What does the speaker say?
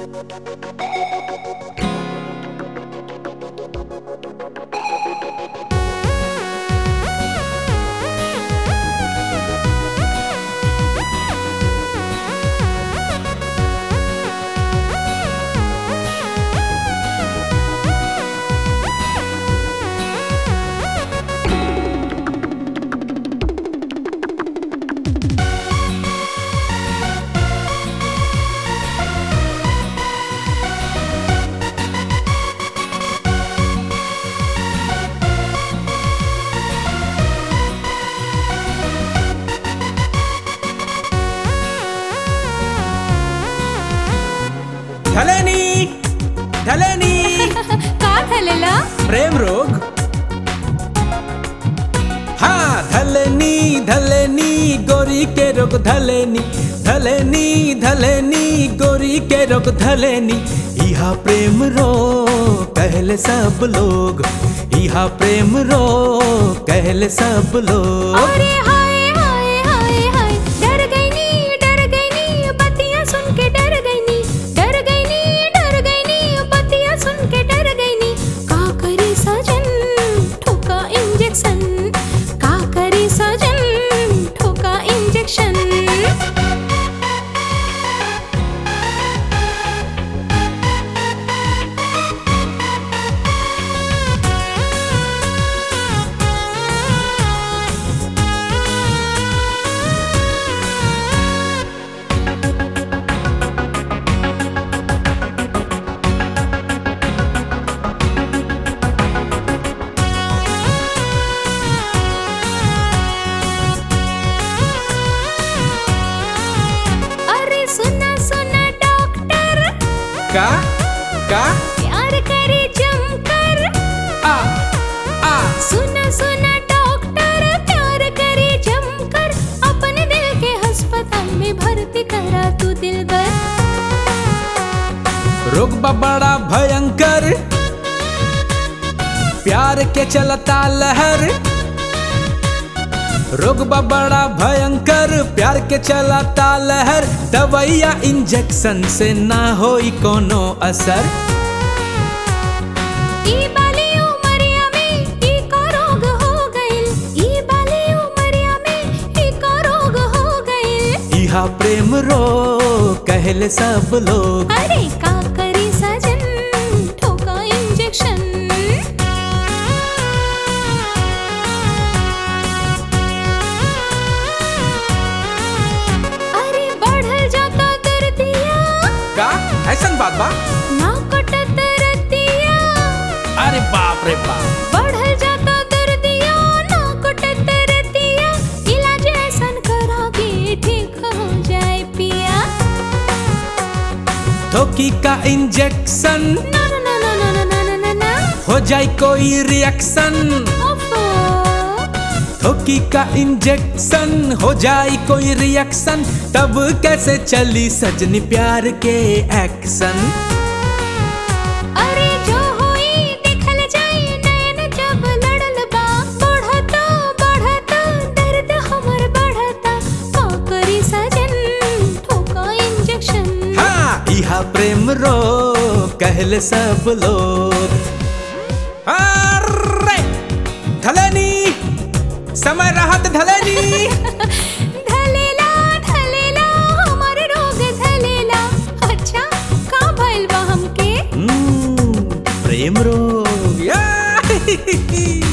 ढलेनी ढलेनी का झालेलं प्रेम रोग हा धलनी धलनी गोरी के रोग धलेनी धलनी धलनी गोरी के रोग धलेनी इहा प्रेम रोग कहले सब लोग इहा प्रेम रोग कहले सब लोग अरे हाय हाय हाय हाय डर गई नी डर गई नी बत्तियां सुन के डर गई नी डर गई नी डर गई नी बत्तियां सुन के डर गई नी का करे सजन ठोका इंजेक्शन का करे सजन ठोका इंजेक्शन अरे सुना सुना डॉक्टर का का प्यार करे जमकर आ आ सुना सुना डॉक्टर प्यार करे जमकर अपने दिल के अस्पताल में भर्ती करा तू दिल रोग बा बड़ा भयंकर प्यार के चलता लहर रोग बा बड़ा भयंकर प्यार के चलता लहर दवाइया इंजेक्शन से ना होई कोनो असर ई बाली उमरिया में ई का रोग हो गइल ई बाली उमरिया में ई का रोग हो गइल इहा प्रेम रोग कहले सब लोग अरे का करी सजन ठोका इंजेक्शन अरे बढ़ल जाता दर्दिया का ऐसन बात बा ना कटत रतिया अरे बाप रे बाप बढ़ल जाता दर्दिया ना कटत रतिया इलाज ऐसन करा के ठीक हो जाए पिया थोकी का इंजेक्शन ना ना ना ना ना ना ना ना ना हो जाए कोई रिएक्शन ओफो थोकी का इंजेक्शन हो जाए कोई रिएक्शन तब कैसे चली सजनी प्यार के एक्शन अरे जो होई देखल जाई नैन जब लड़ल बा बढ़ता बढ़ता दर्द हमर बढ़ता का करी सजन ठोका इंजेक्शन हाँ इहा प्रेम रो कहले सब लोग अरे धलनी समय रहत धलनी धलेला धलेला हमर रोग धलेला अच्छा का भइल बा हमके हम्म, प्रेम रोग या